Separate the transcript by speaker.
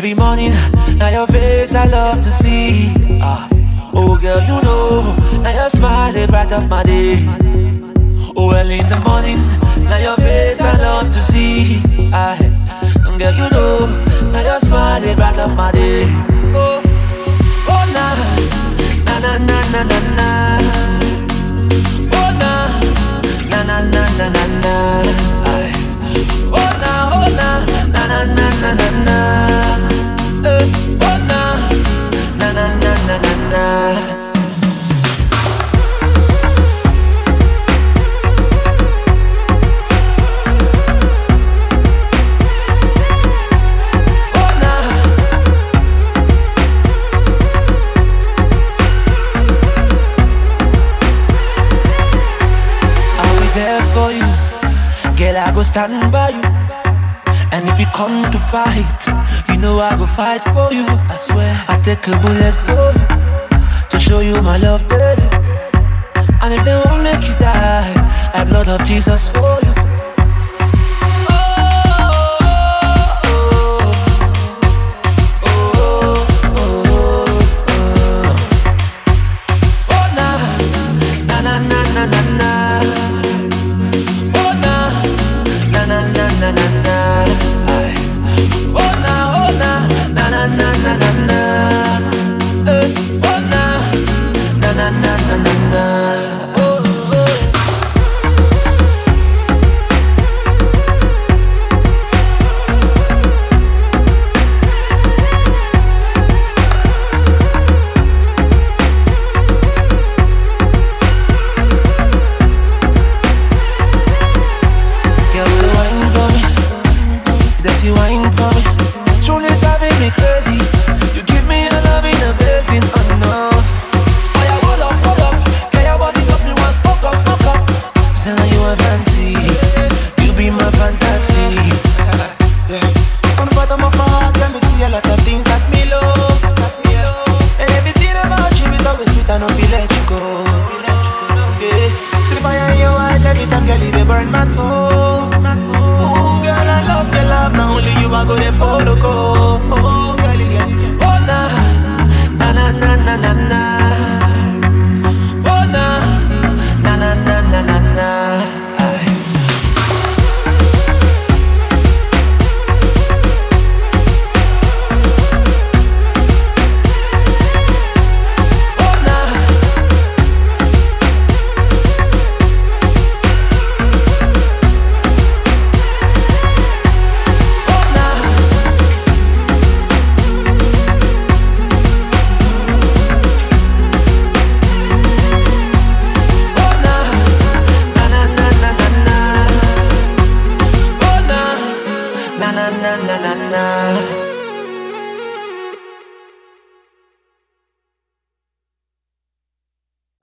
Speaker 1: Every morning, now your face I love to see. Ah, oh girl, you know, now your smile is right up my day. Oh, well in the morning, now your face I love to see. Ah, girl, you know, now your smile is right up my day. Oh, oh na, na na na na na na. Oh na, na na na na na na. Aye. Oh na, oh na, na na na na na na. Eh, oh na, na na na na na na. Oh na. I'll be there for you, girl. I go stand by you. And if you come to fight, you know I go fight for you. I swear, I take a bullet for you to show you my love, baby. And if they won't make you die, I blood of Jesus for you. Oh na, na na na na na na. Oh na, na na na na na na. Ay. Oh na, oh na, na na na na na na. Eh, oh na, na na na na na na. Oh, oh. Girls, the wine for me, dirty wine for me. Truly driving me crazy. You give me a love in a basin, oh no. Oh yeah, hold up, hold up. Get your body up, you want smoke up, smoke up. Say now you a fancy, you be my fantasy.
Speaker 2: From the bottom of my heart, let me see a lot of things that me love. And everything about you is always sweet, I don't feel let you go. Yeah. See the fire in your eyes every time, girl, it dey burn my soul. Ooh, girl, I love your love. Now only you I go there follow go. Oh, girl, yeah.
Speaker 1: Oh na, na na na na na na. Oh na, na na na na na na. Ay. Oh na. Oh na. Oh na, na na na na na na. Oh na, na na na na na na.